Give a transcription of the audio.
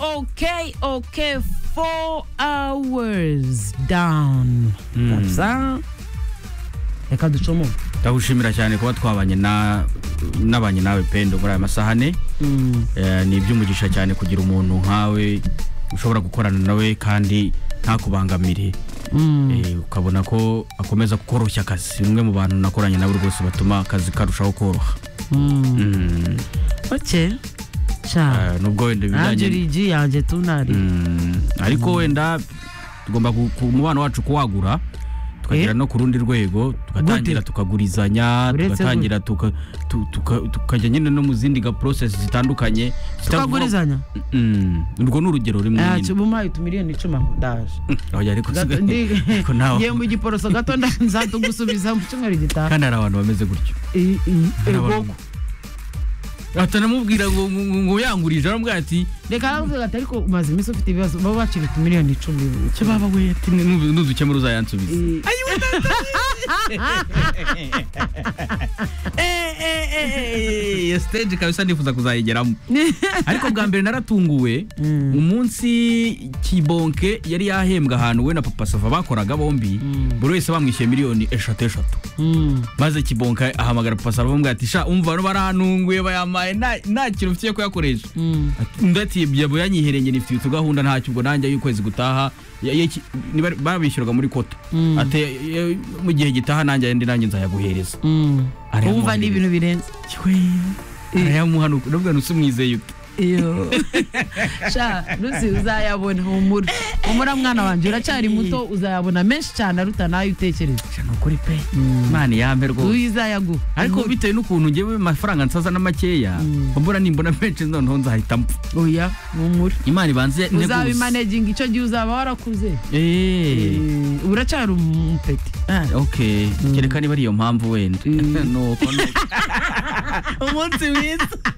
okay okay four hours down kabisa reka ducomo ndagushimira cyane kuba twabanye na- n'abanye nawe pendo muri aya masahane Eh, ni iby'umugisha cyane kugira umuntu nkawe ushobora gukorana nawe kandi ntakubangamire Eh, ukabona ko akomeza kukoroshya akazi ni umwe mu bantu nakoranye nawe rwose batuma akazi karushaho koroha Mm. ok cya Eh, nubwo wenda nanjye ibijyanye urigi yanjye tunari Mm, ariko wenda tugomba ku- ku umubano wacu kuwagura tukagera Eh? no ku rundi rwego tugatangira Gute? tukagurizanya Uretse tugatangira tuka- tu- tuka- tukajya nyine no mu zindi ga process zitandukanye zitavuga- tukagurizanya Mm, urwo ni urugero rimwe Ah, nyine. cyubu mpaye utumiliyoni icumi aho ndaje Oya, ariko Gato- ndi- si- ariko nawe- ngiye mu giporoso gato nda- nzatugusubiza mu cyumweru gitaha kandi hari abantu bameze gutyo I- i- hari ego abantu- atanamubwira ngo ngo- ngo- ngo yangurije aramubwira ati reka aravuga ati ariko umaze iminsi ufite ibibazo baba bacira utumiliyoni icumi cyo baba we ati "Nu- nuzukemura uzayansubiza I- iyo stage kabisa nifuza kuzayigeramo ariko bwa mbere naratunguwe umunsi kibonke yari yahembwa ahantu we na papa sava bakoraga bombi buri wese bamwishyuye miliyoni eshatu eshatu Mm. maze kibonke ahamagara papa sava bamubwira ati sha umva bano barahanunguye bayampaye nta- nta kintu mfitiye kuyakoresha Mm. Ati, undi ati yabo yanyihereye njye nifite utugahunda ntacyo ubwo nanjye y'ukwezi gutaha ya- ya- iki- niba- babishyuraga muri kota Mm. ati "Ya- ya- mu gihe gitaha nanjye ayandi nanjye nzayaguhereza Mm. Ariya wumva mubiri. ni ibintu birenze arayamuhanuka ndavuga ngo ntusumwizeye ute iyo sha ruzi uzayabona humura humura mwana wanjye uracyari muto uzayabona menshi cyane aruta nayo utekereza ni ukuri pe imana yampe rwose uyizayaguha ariko Humura. bitewe n'ukuntu ngewe amafaranga nsaza na makeya Mm. mbura nimbona menshi noneho nzahita mpfa oya humura imana ibanze integuza. uzabimaneginga icyo gihe uzaba warakuze Eh, Eh, uracyari umupeti ah, okay kereka niba ari iyo mpamvu wenda Mm. nuko nuko umunsi mwiza